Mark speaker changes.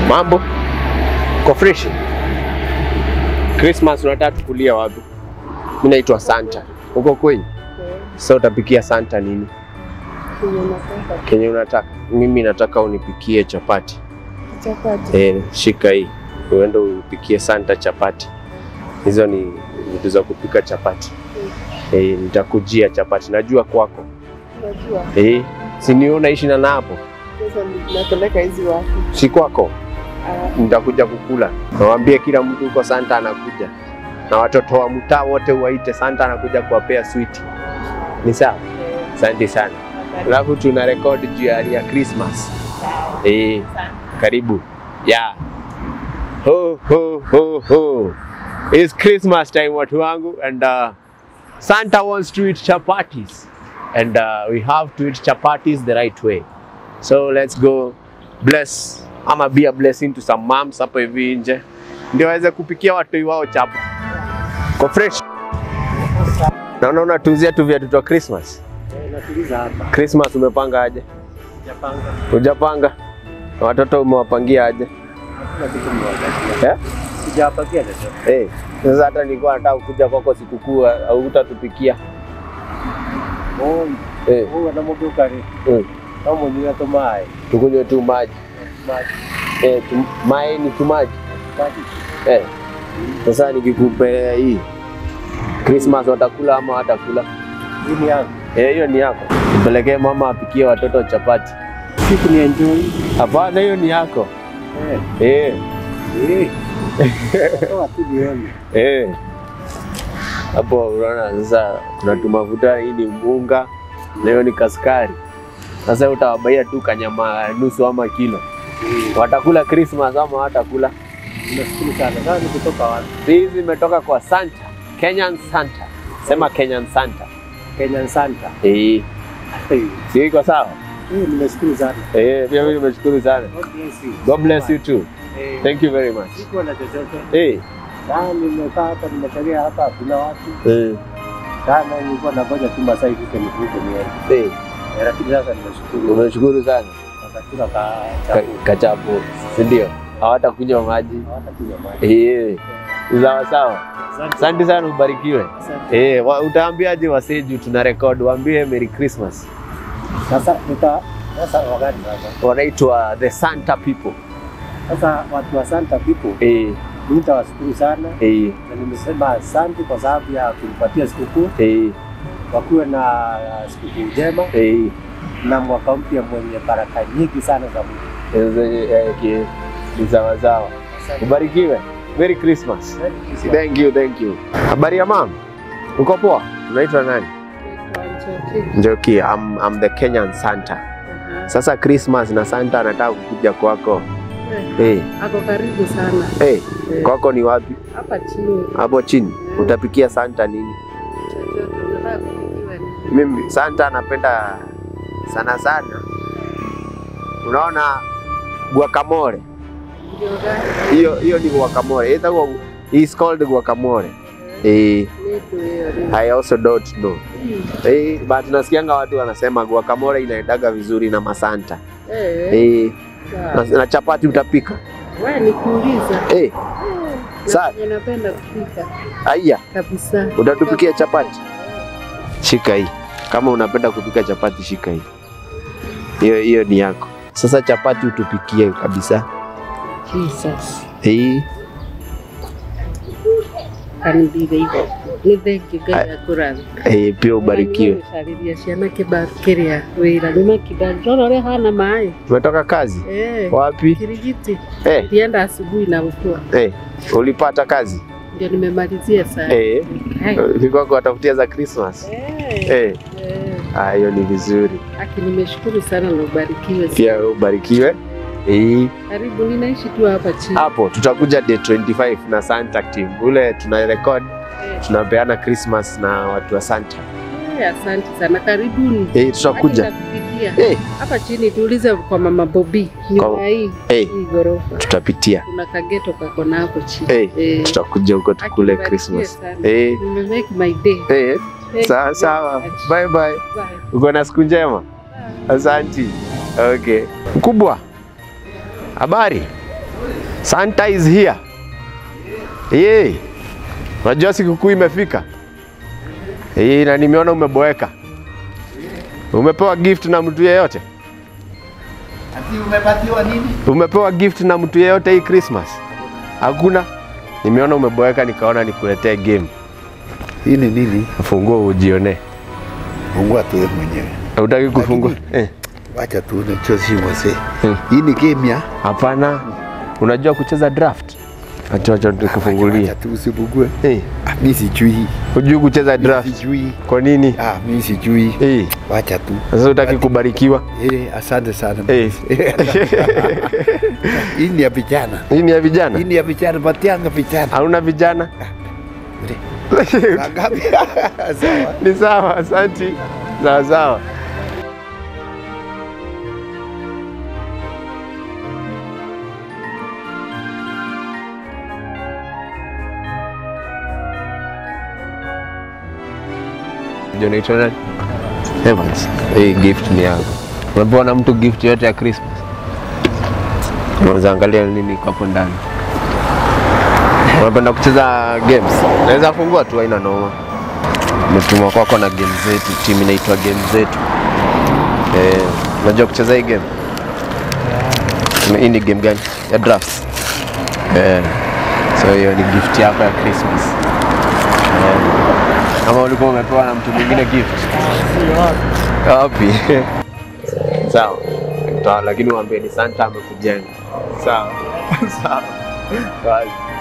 Speaker 1: Mambo ko fresh? Christmas unataka tukulia wapi? Mimi naitwa Santa. Uko kwenye? Sasa utapikia Santa nini? Kenye unataka? Mimi nataka unipikie chapati.
Speaker 2: Chapati.
Speaker 1: Eh, shika hii. Uende upikie Santa chapati. Hizo ni vitu za kupika chapati. Eh, nitakujia chapati. Najua kwako.
Speaker 2: Unajua
Speaker 1: Eh, si ni unaishi na hapo?
Speaker 2: sasa napeleka hizi wapi?
Speaker 1: Si kwako?
Speaker 2: Ah,
Speaker 1: nitakuja kukula. Nawaambie kila mtu huko Santa anakuja, na watoto wa mtaa wote waite Santa anakuja kuwapea switi. Ni sawa?
Speaker 2: eh,
Speaker 1: Asante sana. Alafu tuna rekodi juu ya ya Christmas. Eh, karibu. Yeah. Ho ho ho ho. It's Christmas time watu wangu and uh, Santa wants to eat chapatis and uh, we have to eat chapatis the right way. So let's go bless ama be a blessing to some moms hapo hivi nje ndio waweze kupikia watu wao chapa. Kwa fresh. Naona unatuzia tu viatu twa Christmas.
Speaker 3: Natuliza hapa.
Speaker 1: Christmas umepanga aje?
Speaker 3: Japanga.
Speaker 1: Hujapanga? Na Watoto umewapangia aje?
Speaker 3: Hakuna kitu mmoja.
Speaker 1: Eh?
Speaker 3: Sijapakia chochote.
Speaker 1: Eh, sasa hata nilikuwa nataka kuja kwako sikukuu au utatupikia.
Speaker 3: Oh,
Speaker 1: Eh,
Speaker 3: oh na mogo kare.
Speaker 1: mm.
Speaker 3: Kama mwenye to mai.
Speaker 1: tukunywe tu maji.
Speaker 3: Maji.
Speaker 1: Eh, tu, mai ni tu maji.
Speaker 3: Maji.
Speaker 1: Eh. Sasa nikikupea hii Christmas watakula ama watakula?
Speaker 3: Hii ni yangu.
Speaker 1: Eh, hiyo ni yako. Nipelekee mama apikie watoto chapati.
Speaker 3: Siku ni enjoy.
Speaker 1: Hapana, hiyo ni yako.
Speaker 3: Eh.
Speaker 1: Eh,
Speaker 3: Eh. Toa tu nione.
Speaker 1: eh. Hapo unaona sasa kuna tumafuta, hii ni munga na hiyo ni kaskari. Sasa utawabaia tu kanyama nusu ama kilo. Watakula Christmas ama watakula?
Speaker 3: Nashukuru sana. Sasa ni kutoka wapi?
Speaker 1: Hizi zimetoka kwa Santa, Kenyan Santa. Sema Kenyan Santa.
Speaker 3: Kenya Santa.
Speaker 1: Eh,
Speaker 3: Eh,
Speaker 1: si iko sawa?
Speaker 3: nimeshukuru sana.
Speaker 1: Eh, pia mimi nimeshukuru sana.
Speaker 3: God bless you.
Speaker 1: God bless you too.
Speaker 3: Eh,
Speaker 1: Thank you very much.
Speaker 3: Sikuwa na chochote.
Speaker 1: Eh,
Speaker 3: Sasa nimekaa hapa nimekalia hapa kuna watu.
Speaker 1: eh,
Speaker 3: Kama nilikuwa nangoja tu masaa ifike nivuke niende.
Speaker 1: eh.
Speaker 3: Eh, Lakini sasa nimeshukuru.
Speaker 1: Umeshukuru sana.
Speaker 3: Wakakula ka
Speaker 1: Ka-
Speaker 3: chakula.
Speaker 1: Kachapu, si ndio? Hawatakunywa maji.
Speaker 3: Hawatakunywa maji.
Speaker 1: Eh, sawa sawa. Asante sana, ubarikiwe.
Speaker 3: Asante.
Speaker 1: Eh, wa- utaambiaje wasee juu tuna record? Waambie Merry Christmas.
Speaker 3: Sasa tuta sasa wakati sasa.
Speaker 1: Wanaitwa the Santa people.
Speaker 3: Sasa watu wa Santa people
Speaker 1: Eh,
Speaker 3: nitawashukuru sana
Speaker 1: eh,
Speaker 3: na nimesema asante kwa sababu ya kunipatia sikukuu,
Speaker 1: eh,
Speaker 3: wakuwe na sikukuu njema
Speaker 1: eh.
Speaker 3: na mwaka mpya mwenye baraka nyingi sana za Mungu.
Speaker 1: Eh, eh, ki- ni sawa sawa.
Speaker 3: Asante.
Speaker 1: Ubarikiwe. Merry Christmas.
Speaker 3: Merry Christmas.
Speaker 1: Thank you, thank you. Habari ya mam? Uko poa? Unaitwa nani?
Speaker 2: naitwa Njoki.
Speaker 1: Njoki, I'm, I'm the Kenyan Santa.
Speaker 2: Aha.
Speaker 1: Sasa Christmas na Santa anataka kukuja kwako.
Speaker 2: Eh,
Speaker 1: Hey,
Speaker 2: Ako karibu sana
Speaker 1: hey,
Speaker 2: Eh,
Speaker 1: kwako ni wapi?
Speaker 2: hapa chini.
Speaker 1: Hapo chini. Utapikia Santa nini?
Speaker 2: Chochote unataka kupikiwa ni
Speaker 1: Mimi Santa anapenda sana sana. Unaona guacamole.
Speaker 2: ndio gani?
Speaker 1: Hiyo hiyo ni guacamole. Itakuwa is called guacamole. Eh,
Speaker 2: Nitu hiyo ni.
Speaker 1: I also don't know.
Speaker 2: Mm.
Speaker 1: Eh, but nasikianga watu wanasema guacamole inaendaga vizuri na masanta.
Speaker 2: Eh,
Speaker 1: Eh,
Speaker 2: sawa.
Speaker 1: na, na chapati utapika.
Speaker 2: Wewe nikuuliza.
Speaker 1: Eh, Sawa.
Speaker 2: Na napenda kupika
Speaker 1: aya,
Speaker 2: kabisa.
Speaker 1: utatupikia chapati. Shika hii. Kama unapenda kupika chapati shika hii. Hiyo hiyo ni yako. Sasa chapati utupikie kabisa.
Speaker 2: Jesus.
Speaker 1: Eh,
Speaker 2: Kanibire hivyo. Ni thengi Ngai akũrathime.
Speaker 1: eh, pia ubarikiwe.
Speaker 2: Gũcarĩria ciana kĩbaru kĩrĩa wĩra nĩ makĩbaru rora ũrĩa hana maĩ
Speaker 1: Umetoka kazi?
Speaker 2: Eh,
Speaker 1: Wapi?
Speaker 2: Kirigiti
Speaker 1: Eh,
Speaker 2: nilienda asubuhi na ukua
Speaker 1: eh, ulipata kazi?
Speaker 2: ndio nimemalizia saa
Speaker 1: Eh,
Speaker 2: Hai.
Speaker 1: ulikuwa kuwatafutia za Christmas?
Speaker 2: Eh,
Speaker 1: Eh,
Speaker 2: eh.
Speaker 1: ah, hiyo ni vizuri.
Speaker 2: Aki, nimeshukuru sana na ubarikiwe.
Speaker 1: Pia wewe ubarikiwe. Eh,
Speaker 2: Karibu, ninaishi tu hapa chini.
Speaker 1: hapo tutakuja day 25 na Santa team. Ule tuna record
Speaker 2: Eh,
Speaker 1: tunapeana Christmas na watu wa Santa.
Speaker 2: eh, asante sana, karibuni.
Speaker 1: Eh, tutakuja.
Speaker 2: Aki, nitakupikia.
Speaker 1: Eh,
Speaker 2: hapa chini, tuulize kwa mama Bobi nyumba
Speaker 1: Kwa-
Speaker 2: hii
Speaker 1: eh,
Speaker 2: hii ghorofa,
Speaker 1: tutapitia.
Speaker 2: kuna kageto kako na hapo chini.
Speaker 1: Eh,
Speaker 2: Eh,
Speaker 1: tutakuja huko
Speaker 2: Aki,
Speaker 1: tukule
Speaker 2: nibarikiwe
Speaker 1: Christmas.
Speaker 2: sana.
Speaker 1: Eh,
Speaker 2: Nimemake my day.
Speaker 1: eh,
Speaker 2: Thank
Speaker 1: sawa
Speaker 2: you
Speaker 1: sawa.
Speaker 2: very much.
Speaker 1: Bye bye.
Speaker 2: Bye.
Speaker 1: Uko na siku njema. Asanti. Okay. Mkubwa. Habari? Santa is here. Yee. Unajua sikukuu imefika. Yee, na nimeona umeboeka. Umepewa gift na mtu yeyote?
Speaker 4: Ati umepatiwa nini?
Speaker 1: Umepewa gift na mtu yeyote hii Christmas? Hakuna. Nimeona umeboeka nikaona nikuletee game.
Speaker 4: Hii ni nini?
Speaker 1: Fungua ujione.
Speaker 4: Fungua tu wewe mwenyewe.
Speaker 1: Hutaki kufungua? Eh.
Speaker 4: Wacha tu ni chosi mzee.
Speaker 1: Hmm.
Speaker 4: Hii ni game ya
Speaker 1: Hapana. Unajua kucheza draft? Acha acha nikufungulie.
Speaker 4: Wacha tu usibugue.
Speaker 1: Eh.
Speaker 4: Ah, mimi sijui.
Speaker 1: Hujui kucheza draft?
Speaker 4: Sijui.
Speaker 1: Kwa nini?
Speaker 4: Ah, mimi sijui.
Speaker 1: Eh.
Speaker 4: Wacha tu.
Speaker 1: Sasa utaki kubarikiwa?
Speaker 4: Eh, asante sana.
Speaker 1: Eh.
Speaker 4: Hii ni ya vijana.
Speaker 1: Hii ni ya vijana?
Speaker 4: Hii ni ya vijana, patianga vijana.
Speaker 1: Hauna vijana?
Speaker 4: Saa ngapi? Sawa.
Speaker 1: Ni sawa, asanti. Sawa sawa. Ndio naitwa nani? Evans. Hii gift ni yangu. Umepewa na mtu gift yote ya Christmas? Unaweza angalia nini iko hapo ndani. Unapenda kucheza games? Naweza fungua tu, haina noma. Umetumwa kwako na game zetu, timu inaitwa game zetu. Eh, unajua kucheza hii game? Hii ni game gani? Ya drafts. Eh, so hiyo ni gift yako ya Christmas. Eh, ama ulikuwa umepewa na mtu mwingine gift? Wapi? Sawa. Sawa, lakini waambie ni Santa amekujenga. Sawa. Sawa. Sawa.